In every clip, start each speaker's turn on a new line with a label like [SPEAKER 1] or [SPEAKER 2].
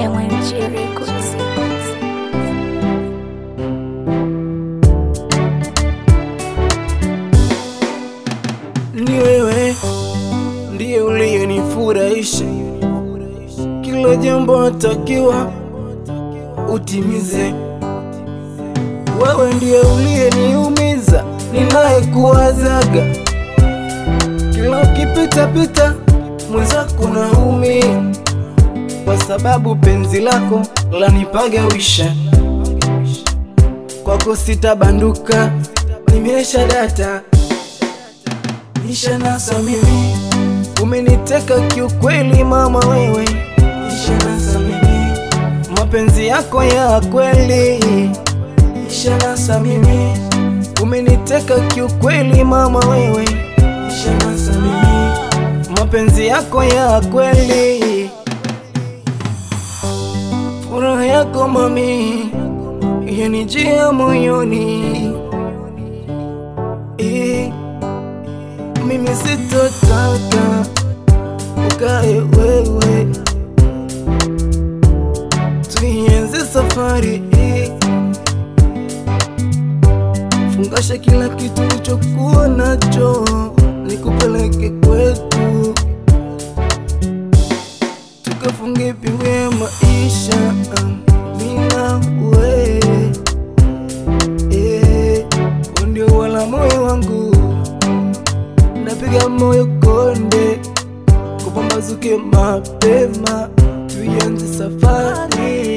[SPEAKER 1] MMG Records.
[SPEAKER 2] Ni wewe ndiye uliyenifurahisha, kila jambo natakiwa utimize. Wewe ndiye uliyeniumiza, ninayekuwazaga kila ukipita pita mwenzako naumia, kwa sababu penzi lako lanipagawisha. Kwako sitabanduka, nimesha data Nisha nasa mimi, umeniteka kiukweli mama wewe. Nisha nasa mimi, mapenzi yako ya kweli. Nisha nasa mimi, umeniteka kiukweli mama wewe. Nisha nasa mimi, mapenzi yako ya kweli. Furaha yako mami, yanijia moyoni eh. Mimi sitotaka ukae wewe, tuienze safari hii, fungasha kila kitu ulichokuwa nacho, nikupeleke kwetu, tukafunge pingu ya maisha, mimi na wewe, eh, wewe ndio wala moyo wangu napiga moyo konde, kupambazuke mapema, tuianze safari.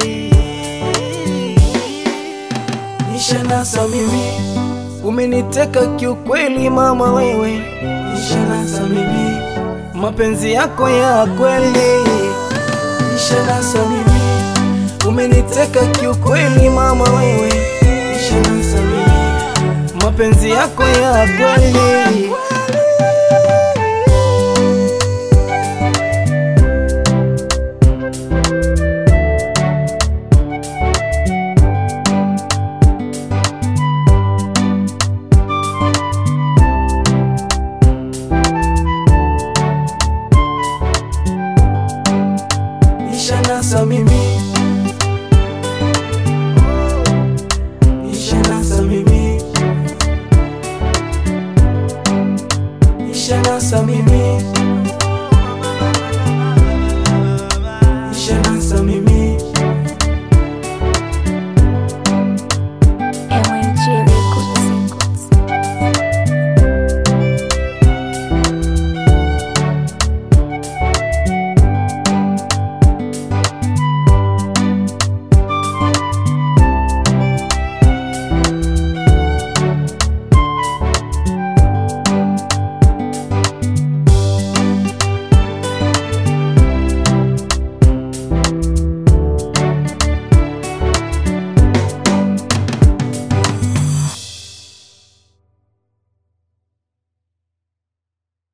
[SPEAKER 2] Nisha nasa mimi, umeniteka kiukweli mama wewe. Nisha nasa mimi, mapenzi yako ya kweli. Nisha nasa mimi, umeniteka kiukweli mama wewe. Nisha nasa mimi, mapenzi yako ya kweli. Nisha nasa mimi Nisha nasa mimi Nisha nasa mimi